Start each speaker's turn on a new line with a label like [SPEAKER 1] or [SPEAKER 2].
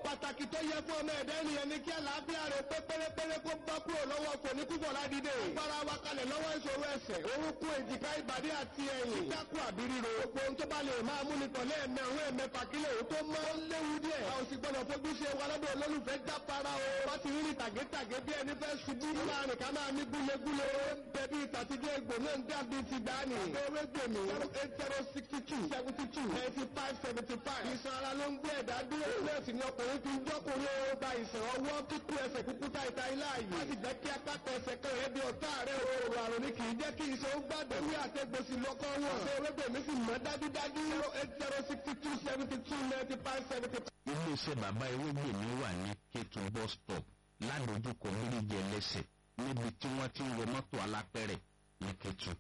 [SPEAKER 1] pàtàkì tó yẹ fún ọmọ ẹ̀dá ènìyàn ni kí àlàáfíà rẹ̀ pé pérépéré kó bá kúrò lọ́wọ́ kò ní kúbọ̀ ládìde. agbára wa kalẹ̀ lọ́wọ́ ìṣòro ẹsẹ̀ orúnkún èjìká ìbàdí àti ẹ̀yìn. kíkákù àbí ríro. gbogbo ohun tó bá lè máa mú ni tọ̀lé ẹ̀mẹ́ òun ẹ̀mẹ́fà kílẹ̀ òun tó mọ́ ó léwu díẹ̀. a ò sì gbọ́dọ̀ fojú ṣe wa lọ́dọ̀ olólùfẹ́ jápara o. wọ́n ti rí tàgétàgé bí ẹni fẹ́ ṣubú. láàrin ká máa ní gúlegúle. bẹ̀bí ìtàtijọ́ egbò náà ń dàbí ti dání. abẹ́rẹ́ gbèmí zero eight zero sixty two seventy two ninety five seventy five. ìsan ara ló ń gbé ẹ̀dá dúró. nọ́ọ̀sì ni ọkùnrin fi ń jọ́kùnrin ó gba ìsàn ọwọ́ kíkú ẹsẹ̀ kúkú ta ìta ilá yìí. wọ́n sì jẹ́ kí apáta ẹsẹ̀ kan rẹ̀ di ọ̀tá rẹ̀ o. àrùn ni kì í jẹ́ kí iṣan ó gbàgbọ́. ní àtẹ̀gbèsì lọ́kọ́ wọn. ṣé ewébèmí sì mọ́ dájúdájú. zero eight zero sixty two seventy two ninety five seventy five.
[SPEAKER 2] iléeṣẹ́ bàbá ewégbèmí wà ní kétun bus stop ládojúkọ méjì ẹlẹ́sẹ̀ níbi tí wọ́n ti ń wọ mọ́tò alápẹ̀rẹ̀ ní kétun.